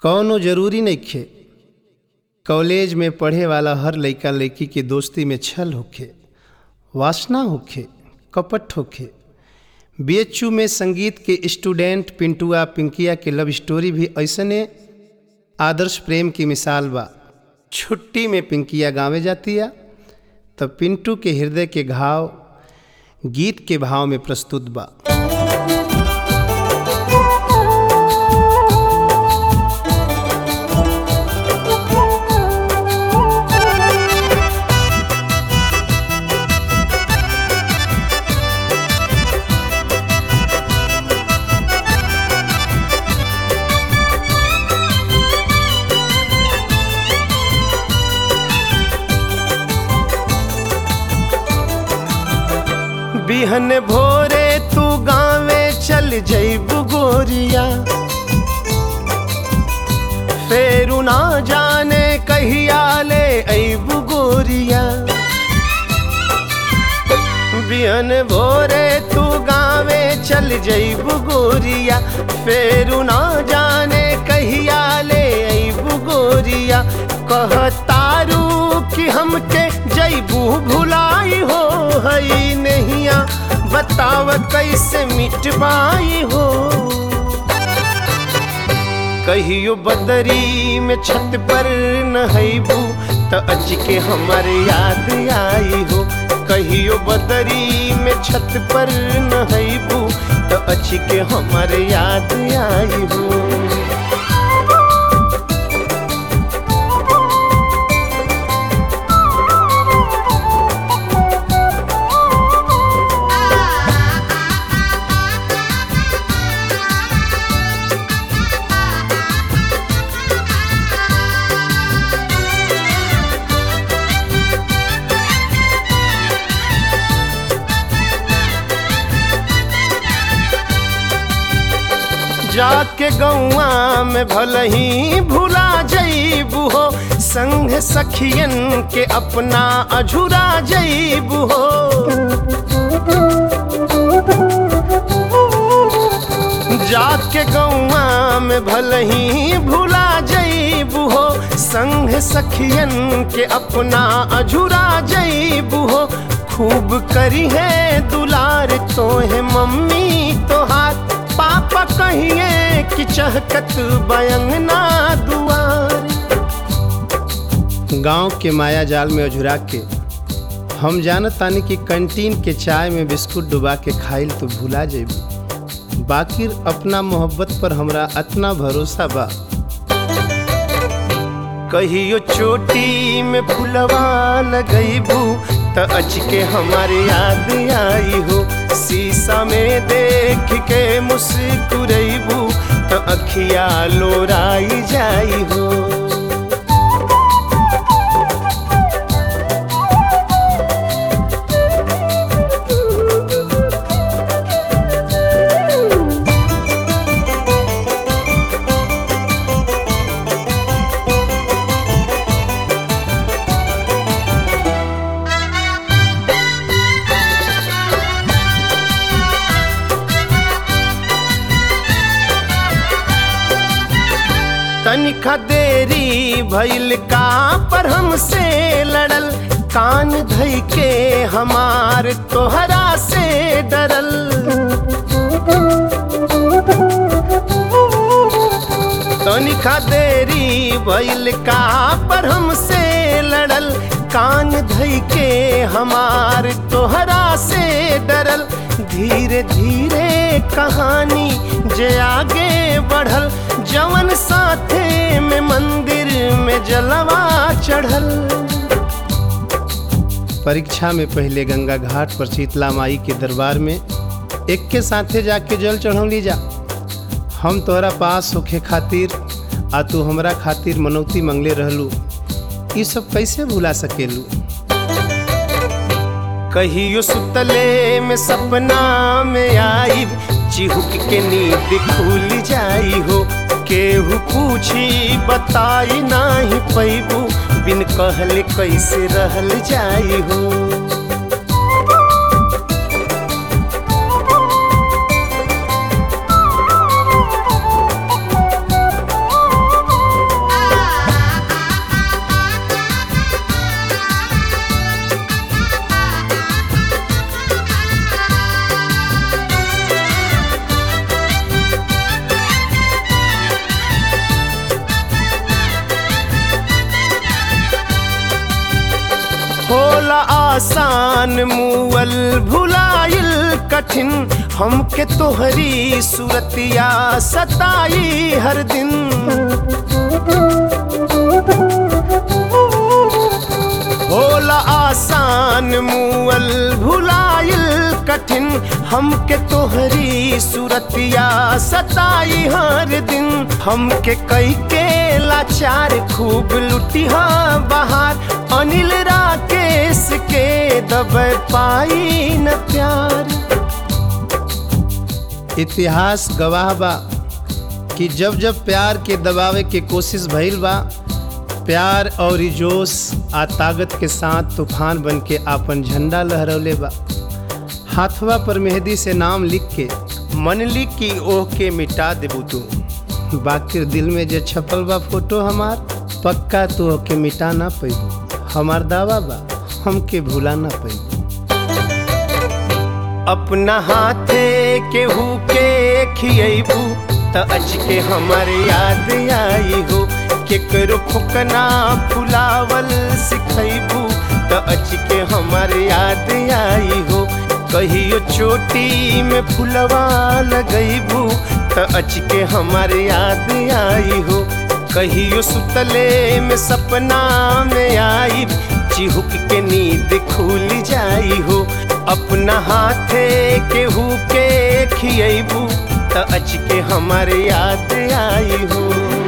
कौनो जरूरी नइखे कॉलेज में पढ़े वाला हर लइका लइकी के दोस्ती में छल होखे वासना होखे कपट होखे बीएचयू में संगीत के स्टूडेंट पिंटुआ पिंकिया के लव स्टोरी भी ऐसने आदर्श प्रेम की मिसाल बा छुट्टी में पिंकिया गावे जातिया तब पिंटू के हृदय के घाव गीत के भाव में प्रस्तुत बा बिहन भोरे तू गावे चल जैबू गोरिया फेरू ना जाने कहिया ले ऐबू गोरिया बिहन भोरे तू गावे चल जैबू गोरिया फेरू ना जाने कहिया ले ऐबू गोरिया कहतारू कि हमके जैबू भुलाई हो हई नहिया बताव कैसे मिट पाई हो कहियो बदरी में छत पर नहैबू त अच के हमर याद आई हो कहियो बदरी में छत पर नहैबू त अच के हमर याद आई हो जाके गौआ में भल ही भुला जईबू हो संग सखियन के अपना अझुरा जईबू हो जाके गौआ में भल ही भुला जईबू हो संग सखियन के अपना अझुरा जईबू हो खूब करी है दुलार तो है मम्मी तो हाथ पापा कहिए कि चहकत बयंगना दुआर गांव के माया जाल में अझुरा के हम जानत तानी कि कैंटीन के चाय में बिस्कुट डुबा के खाइल तो भुला जेबू बाकिर अपना मोहब्बत पर हमरा अतना भरोसा बा कहियो चोटी में फुलवा लगईबू त अच के हमारे याद आई हो शीशा में देख के मुस्कुरैबू त अखिया लोराई जाई हो तनिका देरी भइल का पर हमसे लड़ल कान धई के हमार तोहरा से डरल तनिका देरी भइल का पर हमसे लड़ल कान धई के हमार तोहरा से डरल धीरे धीरे कहानी जे आगे बढ़ल जवन साथे में मंदिर में जलवा चढ़ल परीक्षा में पहले गंगा घाट पर शीतला माई के दरबार में एक के साथे जाके जल चढ़ौली जा हम तोहरा पास होखे खातिर आ तू हमरा खातिर मनौती मंगले रहलू ये सब कैसे भुला सकेलू कहियो सुतले में सपना में आई चिहुक के नींद खुल जाई हो केहू पूछी बताई नाही पैबू बिन कहले कैसे रहल जाई हो आसान मुअल भुलाइल कठिन हमके तोहरी सूरतिया सताई हर दिन होला आसान मुअल भुलाइल कठिन हमके तोहरी सूरतिया सताई हर दिन हमके कई के लाचार खूब लुटिहा बाहर अनिल राकेश के दब पाई न प्यार इतिहास गवाह बा कि जब जब प्यार के दबावे के कोशिश भइल बा प्यार और जोश आ ताकत के साथ तूफान बन के आपन झंडा लहरौले बा हाथवा पर मेहंदी से नाम लिख के मनली की ओह के मिटा देबू तू बाकी दिल में जे छपल बा फोटो हमार पक्का तू ओके मिटा ना पैबू हमार दावा बा हमके भूला ना पैबू अपना हाथे केहू के खियबू त अच के हमर याद आई हो केकरो फुकना फुलावल सिखैबू त अच के हमर याद आई हो कहियो चोटी में फुलवा लगैबू त अच के हमर याद आई हो कहियो सुतले में सपना में आई चिहुक के नींद खुल जाई हो अपना हाथे केहू के खियबू त अच के हमारे याद आई हो